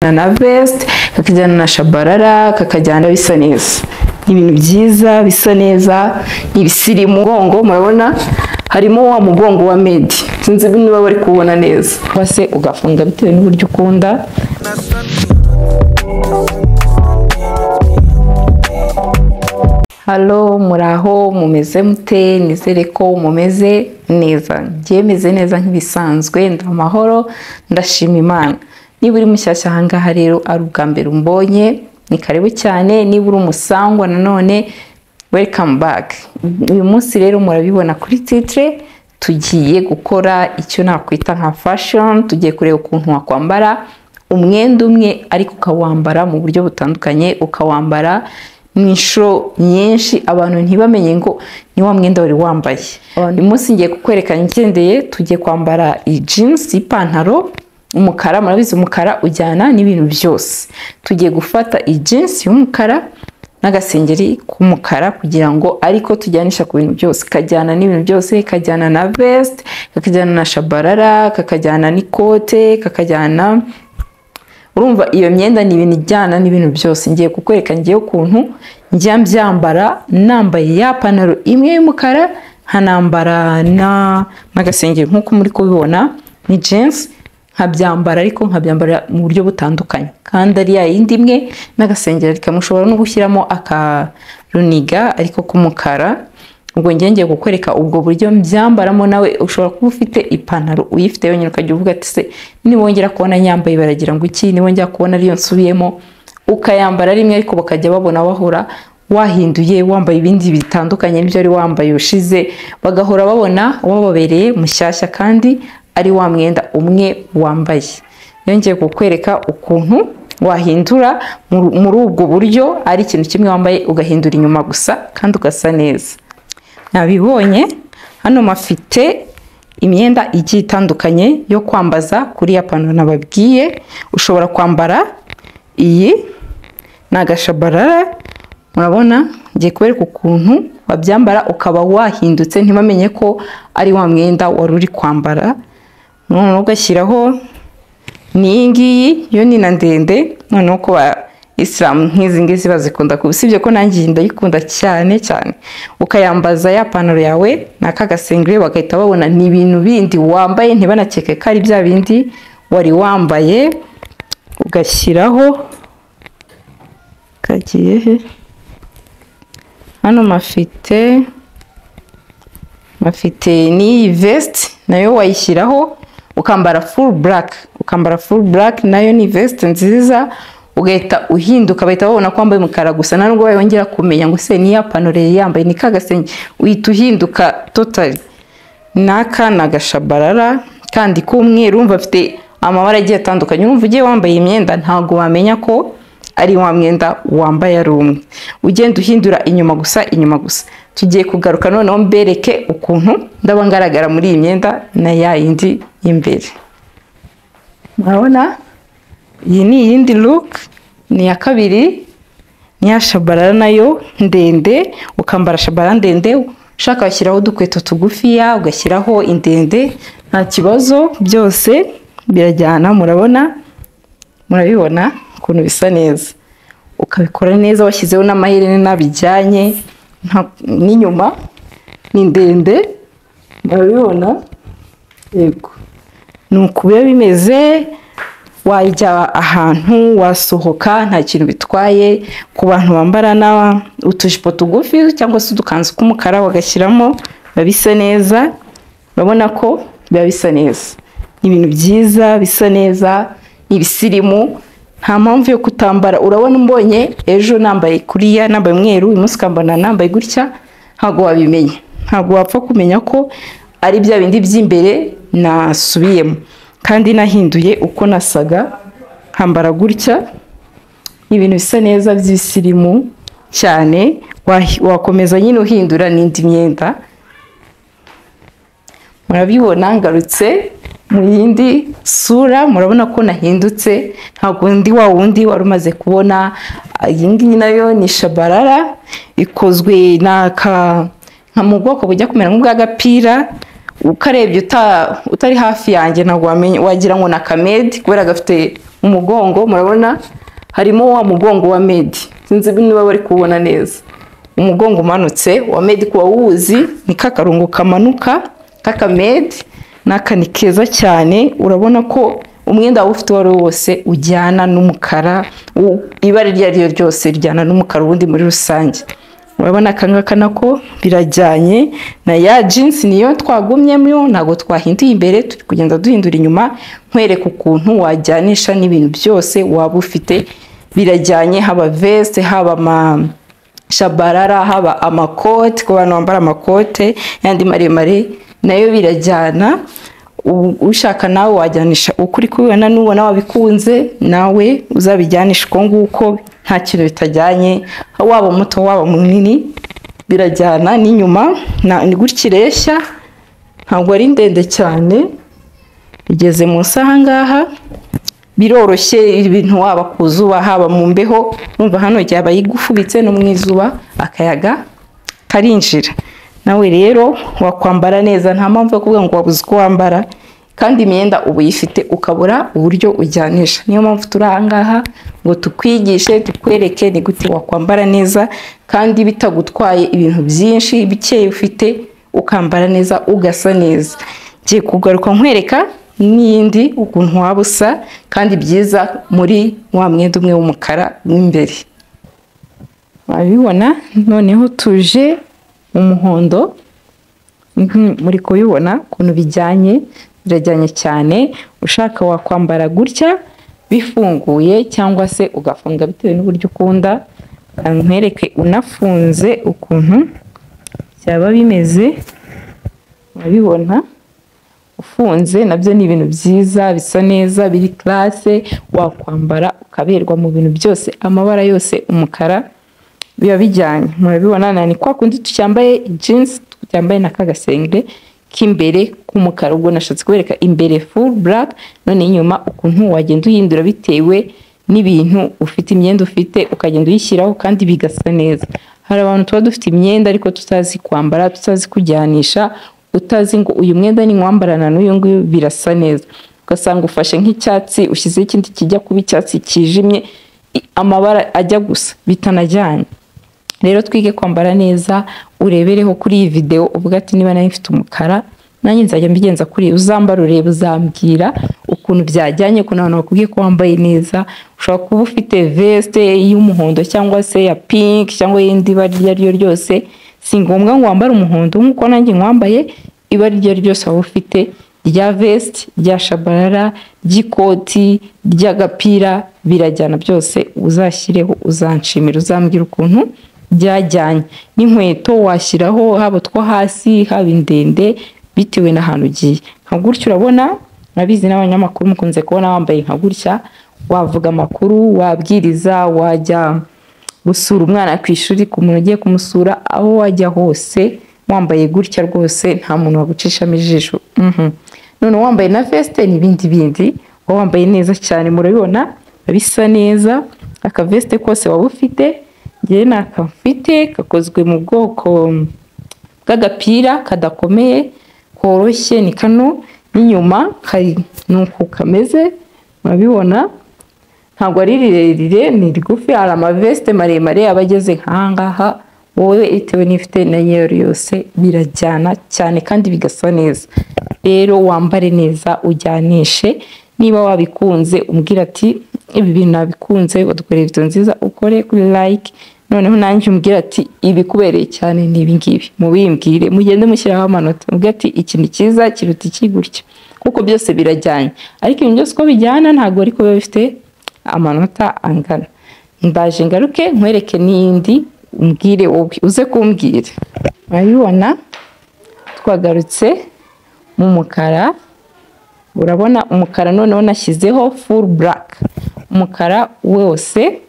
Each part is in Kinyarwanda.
na vest kakajyana na shabarara kakajyana bisa neza Ni ibintu byiza bisa neza ni ibisirimu mugongo murabona harimo wa mugongo wa medi sinzi niba bari kuwubona neza cyangwa se ugafunga bitewe n'uburyo ukunda halo muraho mumeze mute nizere ko mumeze neza ngiye meze neza nk'ibisanzwe ndamahoro ndashima imana niba uri mushyashya ahangaha rero ari ubwa mbere umbonye ni karibu cyane niba uri umusangwa nanone welcome back uyu munsi rero murabibona kuri titire tugiye gukora icyo nakwita nka fashion tugiye kureba ukuntu wakwambara umwenda umwe ariko ukawambara mu buryo butandukanye ukawambara mu inshuro nyinshi abantu ntibamenye ngo ni wa mwenda wari wambaye uyu munsi ngiye kukwerekana igendeye tugiye kwambara iyi jinsi ipantaro umukara murabizi umukara ujyana n'ibintu byose tugiye gufata iyi jinsi y'umukara n'agasengeri k'umukara kugira ngo ariko tujyanisha ku bintu byose kajyana n'ibintu byose kajyana na vest kakajyana na shabarara kakajyana n'ikote kakajyana urumva iyo myenda ni ibintu ijyana n'ibintu byose ngiye kukwereka ngiye ukuntu njya mbyambara nambaye ya pantaro imwe y'umukara nkanambara n'agasengeri nk'uko muri kubibona ni jensi nkabyambara ariko nkabyambara mu buryo butandukanye kandi ari ya yindi imwe n'agasengeri ariko mushobora no gushyiramo akaruniga ariko k'umukara ubwo njye ngiye kukwereka ubwo buryo mbyambaramo nawe ushobora kuba ufite ipantaro uyifite yonyine ukajya uvuga ati se nibongera kubona nyambaye baragira ngo iki nibongera kubona ariyo nsubiyemo ukayambara rimwe ariko bakajya babona wahora wahinduye wambaye ibindi bitandukanye n'ibyo wari wambaye ushize bagahora babona wababereye mushyashya kandi ari wa mwenda umwe wambaye yongeye kukwereka ukuntu wahindura muri ubwo buryo ari ikintu kimwe wambaye ugahindura inyuma gusa kandi ugasa neza nabibonye hano mafite imyenda igiye itandukanye yo kwambaza kuri ya pantaro nababwiye ushobora kwambara iyi ni agashabarara murabona ngiye kubereka ukuntu wabyambara ukaba wahindutse ntibamenye ko ari wa mwenda wari uri kwambara noneho ugashyiraho n'iyi ngiyi yo ni na ndende noneho ko isilamu nk'izi ngizi bazikunda kuba usibye ko nanjye iyi ndayikunda cyane cyane ukayambaza ya pantaro yawe n'aka gasengeri bagahita babona ni ibintu bindi wambaye ntibanakeke ko ari bya bindi wari wambaye ugashyiraho kagiye he hano mafite mafite n'iyi vesiti nayo wayishyiraho ukambara furu buraka ukambara furu buraka nayo ni vesiti nziza ugahita uhinduka bahita babona ko wambaye umukara gusa nubwo wayongera kumenya ngo se niya panore yambaye ni kagasenge uhita uhinduka totari n'aka ni agashabarara kandi k'umweru urumva afite amabara agiye atandukanye urumva ugiye wambaye imyenda ntabwo wamenya ko ari wa mwenda wambaye ari umwe ugenda uhindura inyuma gusa inyuma gusa tugiye kugaruka noneho mbereke ukuntu ndaba ngaragara muri iyi myenda na ya yindi y'imbere murabona iyi ni iyindi luke ni iya kabiri ni iya shabarara nayo ndende ukambara shabarara ndende ushaka washyiraho udukweto tugufiya ugashyiraho indende nta kibazo byose birajyana murabona murabibona ukuntu bisa neza ukabikora neza washyizeho n'amaherena bijyanye n'inyuma ni ndende murabibona yego ni uku biba bimeze wajya ahantu wasohoka nta kintu bitwaye ku bantu bambara utujipo tugufi cyangwa se udukanzu tw'umukara bagashyiramo biba bisa neza urabona ko biba bisa neza ni ibintu byiza bisa neza ni ibisirimu nta mpamvu yo kutambara urabona umbonye ejo nambaye kuriya nambaye umweru uyu munsi ukambara nambaye gutya ntabwo wabimenya ntabwo wapfa kumenya ko ari bya bindi by'imbere nasubiyemo kandi nahinduye uko nasaga nkambara gutya ibintu bisa neza by'ibisirimu cyane wakomeza nyine uhindura n'indi myenda murabibona ngarutse mu yindi sura murabona ko nahindutse ntabwo undi wa wundi wari umaze kubona iyi ngiyi nayo ni shabarara ikozwe nka mu bwoko bujya kumera nk'ubw'agapira ukarebye utari hafi yanjye ntabwo wagira ngo ni akamedi kubera gafite umugongo murabona harimo wa mugongo wa medi sinzi niba bari kuwubona neza umugongo umanutse wa medi kuba wuzi ni kakarongo kamanuka k'akamedi n'aka ni keza cyane urabona ko umwenda waba ufite uwo ari wo wose ujyana n'umukara u- ibara iryo ari ryo ryose rijyana n'umukara ubundi muri rusange urabona aka ngaka nako birajyanye na ya jinsi niyo twagumyemo ntabwo twahinduye imbere turi kugenda duhindura inyuma nkwereka ukuntu wajyanisha n'ibintu byose waba ufite birajyanye haba veste haba ama shabarara haba amakote ku bantu bambara amakote yandi maremare nayo birajyana U- ushaka nawe wajyanisha uko uri kubibona nubona wabikunze nawe uzabijyanisha uko nguko nta kintu bitajyanye waba muto waba munini birajyana n'inyuma na- ni gutya ireshya ntabwo ari ndende cyane igeze munsi aha ngaha biroroshye ibintu waba ku zuba haba mu mbeho urumva hano yaba yigufubitse no mu izuba akayaga karinjira nawe rero wakwambara neza nta mpamvu yo kuvuga ngo wabuze uko wambara kandi imyenda uba uyifite ukabura uburyo ujyanisha niyo mpamvu turi aha ngaha ngo tukwigishe tukwereke ni gute wakwambara neza kandi bitagutwaye ibintu byinshi bikeya ufite ukambara neza ugasa neza ngiye kugaruka nkwereka n'iyindi ukuntu waba usa kandi byiza muri wa mwenda umwe w'umukara w'imbere wabibona noneho tuje umuhondo Mhm, muri kubibona ukuntu bijyanye birajyanye cyane ushaka wakwambara gutya bifunguye cyangwa se ugafunga bitewe n'uburyo ukunda nkwereke unafunze ukuntu byaba bimeze urabibona ufunze nabyo ni ibintu byiza bisa neza biri classe wakwambara ukaberwa mu bintu byose amabara yose umukara biba bijyanye murabibona na ni kwa kundi tucyambaye jeans tucyambaye na kagasengere k'imbere k'umukara ubwo nashatse kubereka imbere full black none inyuma ukuntu wagenda uhindura bitewe n'ibintu ufite imyenda ufite ukagenda uyishyiraho kandi bigasa neza hari abantu tuba dufite imyenda ariko tutazi kwambara tutazi kujyanisha utazi ngo uyu mwenda ni nkwambarana n'uyu nguyu birasa neza ugasanga ufashe nk'icyatsi ushyizeho ikindi kijya kuba icyatsi kijimye i- amabara ajya gusa bitanajyanye rero twige kwambara neza urebereho kuri iyi videwo uvuga ati niba nayo mfite umukara nanjye nzajya mbigenza kuri iyi. uzambara urebe uzambwira ukuntu byajyanye ukuntu abantu bakubwiye ko wambaye neza ushobora kuba ufite veste y'umuhondo cyangwa se ya pink cyangwa y'indi bara iryo ari ryo ryose si ngombwa ngo wambare umuhondo nk'uko nanjye nkwambaye ibara iryo ari ryo ryose waba ufite rya vesti rya shabarara ry'ikoti ry'agapira birajyana byose uzashyireho uzanshimira uzambwira ukuntu byajyanye n'inkweto washyiraho haba utwo hasi haba indende bitewe n'ahantu ugiye nka gutya urabona nabizi n'abanyamakuru mukunze kubona wambaye nka gutya wavuga amakuru wabwiriza wajya gusura umwana ku ishuri ku muntu ugiye kumusura aho wajya hose wambaye gutya rwose nta muntu wagucishamo ijisho Mhm. noneho wambaye na veste n'ibindi bindi uba wambaye neza cyane murabibona bisa neza aka veste kose waba ufite njyewe ni akamfite gakozwe mu bwoko bw'agapira kadakomeye koroshye ni kano n'inyuma kari ni uku kameze murabibona ntabwo ari rirerire ni rigufi hari amaveste maremare aba ageze nk'ahangaha wowe bitewe n'ifite na nyero yose birajyana cyane kandi bigasa neza rero wambare neza ujyanishe niba wabikunze umbwira ati ibi bintu nabikunze wadukoreye video nziza ukore kuri like noneho nanjye umbwira ati ibikubereye cyane ni ibi ngibi mubimbwire mugende mushyiraho amanota mubwire ati ikintu cyiza kiruta iki gutya kuko byose birajyanye ariko ibintu byose uko bijyana ntabwo ariko biba bifite amanota angana ndaje ngaruke nkwereke n'iyindi umbwire wowe uze kumbwira urabibona twagarutse mu mukara urabona umukara noneho nashyizeho full black umukara wose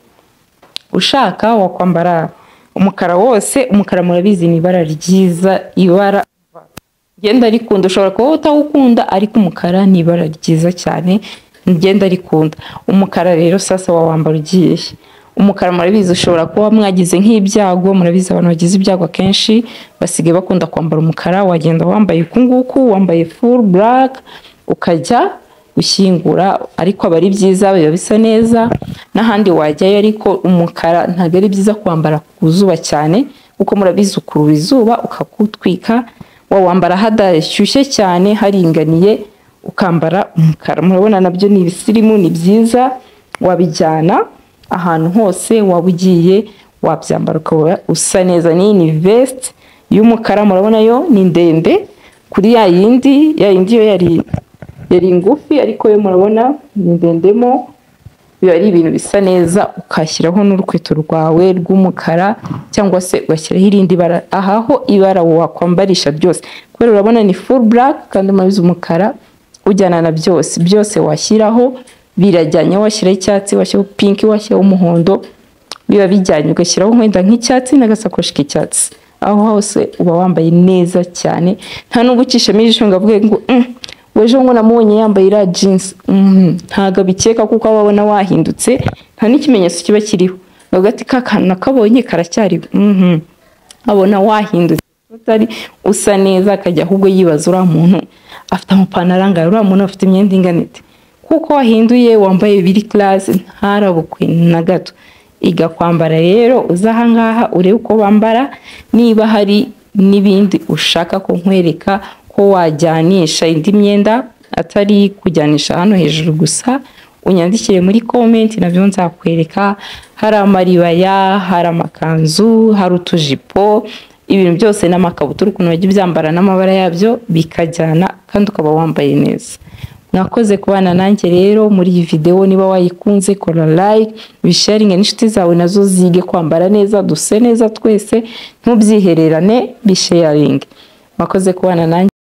ushaka wakwambara umukara wose umukara murabizi ni ibara ryiza ibara ngenda rikunda ushobora kuba utawukunda ariko umukara ni ibara ryiza cyane ngenda rikunda umukara rero sasa wa wambara ugiye he? umukara murabizi ushobora kuba mwagize nk'ibyago murabizi abantu bagize ibyago akenshi basigaye bakunda kwambara umukara wagenda wambaye uku nguku wambaye full black ukajya gushyingura ariko aba ari byiza biba bisa neza n'ahandi wajyayo ariko umukara ntabwo ari byiza kwambara ku zuba cyane kuko murabizi ukurura izuba ukakutwika wawambara hadashyushye cyane haringaniye ukambara umukara murabona nabyo ni ibisirimu ni byiza wabijyana ahantu hose waba ugiye wabyambara ukaba usa neza n'iyi ni vesite y'umukara murabona yo ni ndende kuri ya yindi ya yindi yo yari yari ngufi ariko yo murabona ni ndendemo biba ari ibintu bisa neza ukashyiraho n'urukweto rwawe rw'umukara cyangwa se ugashyiraho irindi bara ahaho ibara wakwambarisha ryose kubera urabona ni full black kandi murabizi umukara ujyana na byose byose washyiraho birajyanye washyiraho icyatsi washyiraho pinki washyiraho umuhondo biba bijyanye ugashyiraho nk'wenda nk'icyatsi n'agasakoshi k'icyatsi aho hose uba wambaye neza cyane nta nubwo ucishamo ijisho ngo avuge ngo "Mm, wejo ngo namubonye yambaye iriya jinsi ntabwo abikeka kuko aba abona wahindutse nta n'ikimenyetso kiba kiriho bavuga ati ka kantu nakabonye karacyariho Mhm. abona wahindutse utari usa neza akajya ahubwo yibaza uriya muntu afite amapantaro angahe uriya muntu afite imyenda inganite kuko wahinduye wambaye biri karasi ntarabukwe na gato iga kwambara rero uza ahangaha urebe uko bambara niba hari n'ibindi ushaka kunkwereka ko wajyanisha indi myenda atari kujyanisha hano hejuru gusa unyandikire muri komenti nabyo nzakwereka hari amaribaya hari amakanzu hari utujipo ibintu byose n'amakabutura ukuntu bajya byambara n'amabara yabyo bikajyana kandi ukaba wambaye neza mwakoze kubana nanjye rero muri iyi videwo niba wayikunze kora like bisharinge n'inshuti zawe nazo zige kwambara neza duse neza twese ntubyihererane bisharinge mwakoze kubana nanjye